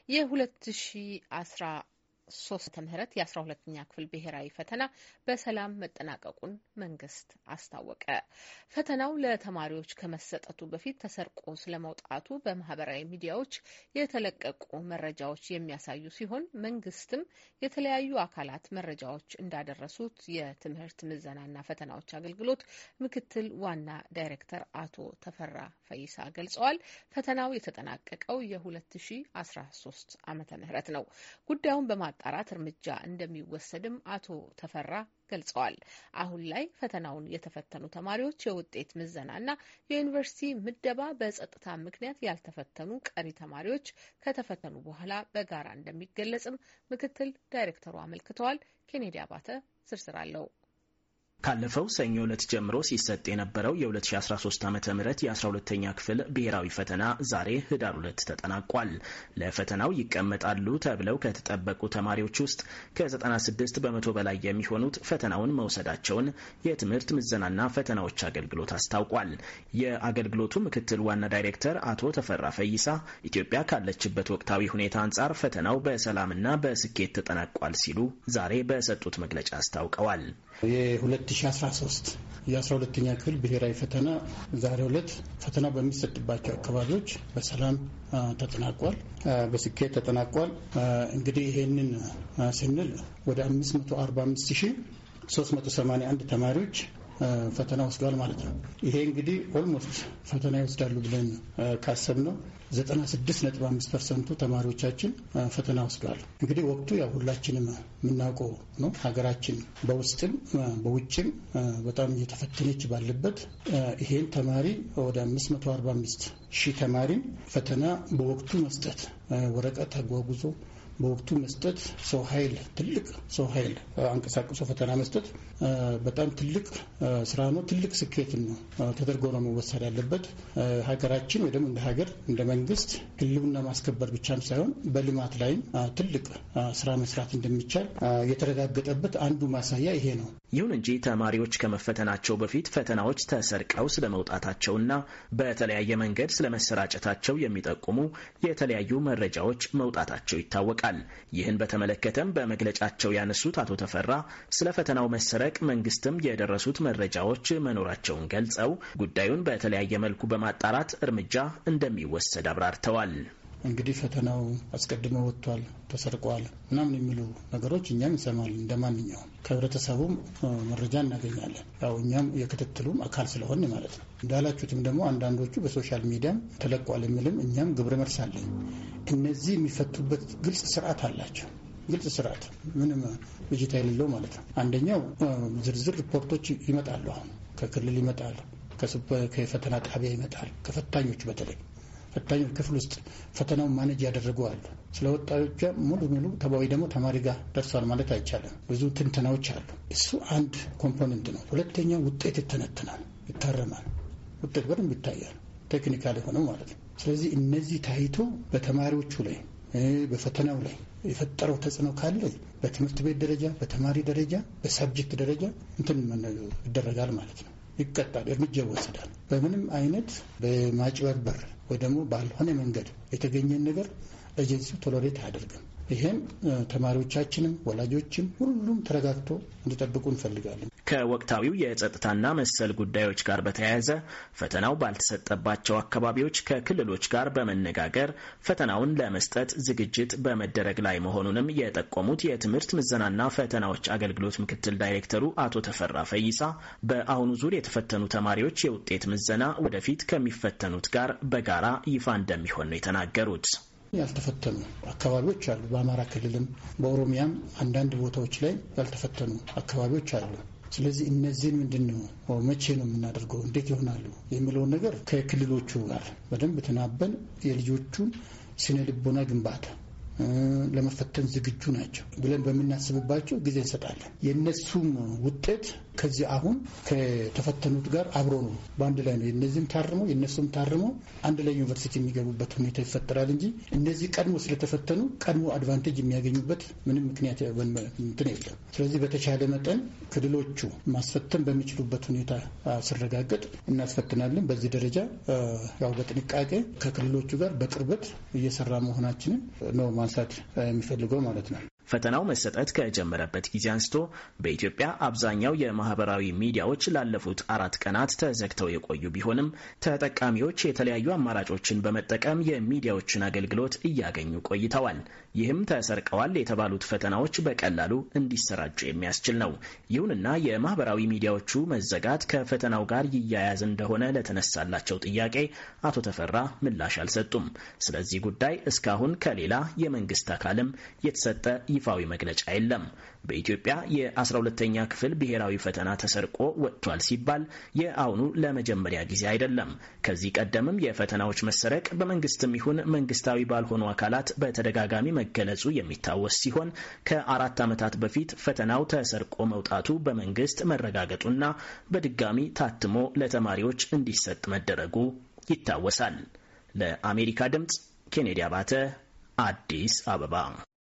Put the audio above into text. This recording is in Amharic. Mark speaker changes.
Speaker 1: የ2010 ሶስት ምህረት የአስራ ሁለተኛ ክፍል ብሔራዊ ፈተና በሰላም መጠናቀቁን መንግስት አስታወቀ። ፈተናው ለተማሪዎች ከመሰጠቱ በፊት ተሰርቆ ስለመውጣቱ በማህበራዊ ሚዲያዎች የተለቀቁ መረጃዎች የሚያሳዩ ሲሆን መንግስትም የተለያዩ አካላት መረጃዎች እንዳደረሱት የትምህርት ምዘናና ፈተናዎች አገልግሎት ምክትል ዋና ዳይሬክተር አቶ ተፈራ ፈይሳ ገልጸዋል። ፈተናው የተጠናቀቀው የ2013 ዓመተ ምህረት ነው። ጉዳዩን በማ ጣራት እርምጃ እንደሚወሰድም አቶ ተፈራ ገልጸዋል። አሁን ላይ ፈተናውን የተፈተኑ ተማሪዎች የውጤት ምዘናና የዩኒቨርሲቲ ምደባ በጸጥታ ምክንያት ያልተፈተኑ ቀሪ ተማሪዎች ከተፈተኑ በኋላ በጋራ እንደሚገለጽም ምክትል ዳይሬክተሩ አመልክተዋል። ኬኔዲ አባተ ዝርዝር አለው።
Speaker 2: ካለፈው ሰኞ ዕለት ጀምሮ ሲሰጥ የነበረው የ2013 ዓ ም የ12ተኛ ክፍል ብሔራዊ ፈተና ዛሬ ህዳር ሁለት ተጠናቋል። ለፈተናው ይቀመጣሉ ተብለው ከተጠበቁ ተማሪዎች ውስጥ ከ96 በመቶ በላይ የሚሆኑት ፈተናውን መውሰዳቸውን የትምህርት ምዘናና ፈተናዎች አገልግሎት አስታውቋል። የአገልግሎቱ ምክትል ዋና ዳይሬክተር አቶ ተፈራ ፈይሳ ኢትዮጵያ ካለችበት ወቅታዊ ሁኔታ አንጻር ፈተናው በሰላምና በስኬት ተጠናቋል ሲሉ ዛሬ በሰጡት መግለጫ አስታውቀዋል።
Speaker 3: የ2013 የ12ተኛ ክፍል ብሔራዊ ፈተና ዛሬው ዕለት ፈተናው በሚሰጥባቸው አካባቢዎች በሰላም ተጠናቋል፣ በስኬት ተጠናቋል። እንግዲህ ይሄንን ስንል ወደ 545381 ተማሪዎች ፈተና ወስደዋል ማለት ነው። ይሄ እንግዲህ ኦልሞስት ፈተና ይወስዳሉ ብለን ካሰብነው 96.5 ፐርሰንቱ ተማሪዎቻችን ፈተና ወስደዋል። እንግዲህ ወቅቱ ያው ሁላችንም የምናውቀው ነው። ሀገራችን በውስጥም በውጭም በጣም እየተፈተነች ባለበት ይሄን ተማሪ ወደ 545 ሺህ ተማሪን ፈተና በወቅቱ መስጠት ወረቀት አጓጉዞ በወቅቱ መስጠት ሰው ኃይል ትልቅ ሰው ኃይል አንቀሳቅሶ ፈተና መስጠት በጣም ትልቅ ስራ ነው። ትልቅ ስኬት ነው ተደርጎ ነው መወሰድ ያለበት። ሀገራችን ወይ ደግሞ እንደ ሀገር እንደ መንግስት ሕልውና ማስከበር ብቻም ሳይሆን በልማት ላይም ትልቅ ስራ መስራት እንደሚቻል የተረጋገጠበት አንዱ ማሳያ ይሄ ነው።
Speaker 2: ይሁን እንጂ ተማሪዎች ከመፈተናቸው በፊት ፈተናዎች ተሰርቀው ስለመውጣታቸውና በተለያየ መንገድ ስለመሰራጨታቸው የሚጠቁሙ የተለያዩ መረጃዎች መውጣታቸው ይታወቃል። ይህን በተመለከተም በመግለጫቸው ያነሱት አቶ ተፈራ ስለ ፈተናው መሰረቅ መንግስትም የደረሱት መረጃዎች መኖራቸውን ገልጸው ጉዳዩን በተለያየ መልኩ በማጣራት እርምጃ እንደሚወሰድ አብራርተዋል።
Speaker 3: እንግዲህ ፈተናው አስቀድሞ ወጥቷል፣ ተሰርቋል ምናምን የሚሉ ነገሮች እኛም እንሰማለን። እንደ ማንኛውም ከህብረተሰቡም መረጃ እናገኛለን። ያው እኛም የክትትሉም አካል ስለሆን ማለት ነው። እንዳላችሁትም ደግሞ አንዳንዶቹ በሶሻል ሚዲያም ተለቋል የሚልም እኛም ግብረ መልስ አለኝ። እነዚህ የሚፈቱበት ግልጽ ስርዓት አላቸው። ግልጽ ስርዓት ምንም ብጅታ የሌለው ማለት ነው። አንደኛው ዝርዝር ሪፖርቶች ይመጣሉ። አሁን ከክልል ይመጣሉ፣ ከፈተና ጣቢያ ይመጣል፣ ከፈታኞቹ በተለይ ፈታኞች ክፍል ውስጥ ፈተናውን ማነጅ ያደረጉ አሉ። ስለ ወጣቶቿ ሙሉ ሙሉ ተባዊ ደግሞ ተማሪ ጋር ደርሷል ማለት አይቻልም። ብዙ ትንተናዎች አሉ። እሱ አንድ ኮምፖነንት ነው። ሁለተኛው ውጤት ይተነትናል፣ ይታረማል። ውጤት በደንብ ይታያል። ቴክኒካል የሆነው ማለት ነው። ስለዚህ እነዚህ ታይቶ በተማሪዎቹ ላይ በፈተናው ላይ የፈጠረው ተጽዕኖ ካለ በትምህርት ቤት ደረጃ፣ በተማሪ ደረጃ፣ በሳብጀክት ደረጃ እንትን ይደረጋል ማለት ነው። ይቀጣል፣ እርምጃ ይወሰዳል። በምንም አይነት በማጭበርበር ወይ ደግሞ ባልሆነ መንገድ የተገኘን ነገር ኤጀንሲው ቶሎሬት አያደርግም። ይሄም ተማሪዎቻችንም ወላጆችም ሁሉም ተረጋግቶ እንዲጠብቁ እንፈልጋለን።
Speaker 2: ከወቅታዊው የጸጥታና መሰል ጉዳዮች ጋር በተያያዘ ፈተናው ባልተሰጠባቸው አካባቢዎች ከክልሎች ጋር በመነጋገር ፈተናውን ለመስጠት ዝግጅት በመደረግ ላይ መሆኑንም የጠቆሙት የትምህርት ምዘናና ፈተናዎች አገልግሎት ምክትል ዳይሬክተሩ አቶ ተፈራ ፈይሳ በአሁኑ ዙር የተፈተኑ ተማሪዎች የውጤት ምዘና ወደፊት ከሚፈተኑት ጋር በጋራ ይፋ እንደሚሆን ነው የተናገሩት።
Speaker 3: ያልተፈተኑ አካባቢዎች አሉ። በአማራ ክልልም በኦሮሚያም አንዳንድ ቦታዎች ላይ ያልተፈተኑ አካባቢዎች አሉ። ስለዚህ እነዚህን ምንድን ነው መቼ ነው የምናደርገው፣ እንዴት ይሆናሉ የሚለውን ነገር ከክልሎቹ ጋር በደንብ ተናበን የልጆቹን ስነ ልቦና ግንባታ ለመፈተን ዝግጁ ናቸው ብለን በምናስብባቸው ጊዜ እንሰጣለን። የእነሱም ውጤት ከዚህ አሁን ከተፈተኑት ጋር አብሮ ነው በአንድ ላይ ነው የነዚህም ታርሞ የእነሱም ታርሞ አንድ ላይ ዩኒቨርሲቲ የሚገቡበት ሁኔታ ይፈጠራል እንጂ እነዚህ ቀድሞ ስለተፈተኑ ቀድሞ አድቫንቴጅ የሚያገኙበት ምንም ምክንያት እንትን የለም። ስለዚህ በተቻለ መጠን ክልሎቹ ማስፈተን በሚችሉበት ሁኔታ ሲረጋገጥ እናስፈትናለን። በዚህ ደረጃ ያው በጥንቃቄ ከክልሎቹ ጋር በቅርበት እየሰራ መሆናችንን ነው ማንሳት የሚፈልገው ማለት ነው።
Speaker 2: ፈተናው መሰጠት ከጀመረበት ጊዜ አንስቶ በኢትዮጵያ አብዛኛው የማህበራዊ ሚዲያዎች ላለፉት አራት ቀናት ተዘግተው የቆዩ ቢሆንም ተጠቃሚዎች የተለያዩ አማራጮችን በመጠቀም የሚዲያዎችን አገልግሎት እያገኙ ቆይተዋል። ይህም ተሰርቀዋል የተባሉት ፈተናዎች በቀላሉ እንዲሰራጩ የሚያስችል ነው። ይሁንና የማህበራዊ ሚዲያዎቹ መዘጋት ከፈተናው ጋር ይያያዝ እንደሆነ ለተነሳላቸው ጥያቄ አቶ ተፈራ ምላሽ አልሰጡም። ስለዚህ ጉዳይ እስካሁን ከሌላ የመንግስት አካልም የተሰጠ ይፋዊ መግለጫ የለም። በኢትዮጵያ የ12ተኛ ክፍል ብሔራዊ ፈተና ተሰርቆ ወጥቷል ሲባል የአሁኑ ለመጀመሪያ ጊዜ አይደለም። ከዚህ ቀደምም የፈተናዎች መሰረቅ በመንግስትም ይሁን መንግስታዊ ባልሆኑ አካላት በተደጋጋሚ መገለጹ የሚታወስ ሲሆን ከአራት ዓመታት በፊት ፈተናው ተሰርቆ መውጣቱ በመንግስት መረጋገጡና በድጋሚ ታትሞ ለተማሪዎች እንዲሰጥ መደረጉ ይታወሳል። ለአሜሪካ ድምፅ ኬኔዲ አባተ አዲስ አበባ